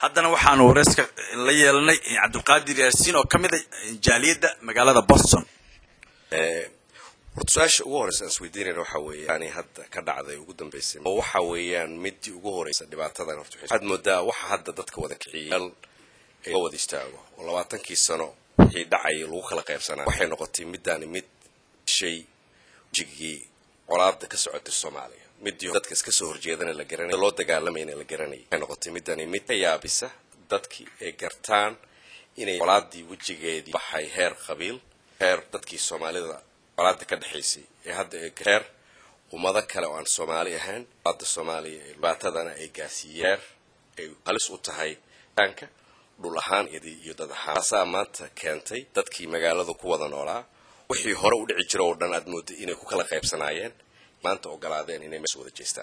haddana waxaanu wareyska la yeelanay cabdulqaadir yaasiin oo ka mid a jaaliyadda magaalada boston horta su-aasha ugu horeysa aan isweydiinayna waxa weeye yani hadda ka dhacday ugu dambeysay oo waxa weeyaan midii ugu horeysa dhibaatadan horta waxaad moodaa waxa hadda dadka wada kiciyal ee wada istaago oo labaatankii sano wixii dhacayay lagu kala qaybsanaa waxay noqotay midaani mid shay jigii colaada ka socotay soomaaliya midii dadka iska soo horjeedana la garanay loo dagaalamayna la garanayay waxay noqotay midani mid ka yaabisa dadkii ay gartaan inay colaadii wejigeedii baxay heer qabiil heer dadkii soomaalida colaada ka dhexaysay ee hadda ee heer ummado kale oo aan soomaali ahayn colaada soomaaliya ee dhibaatadana ay gaarsiiyeen ay halis u tahay aanka dhul ahaan iyo dad ahaan taasaa maanta keentay dadkii magaalada ku wada noolaa wixii hore u dhici jira oo dhan aad mooday inay ku kala qaybsanaayeen maanta ogolaadeen inay mees wada jeestaan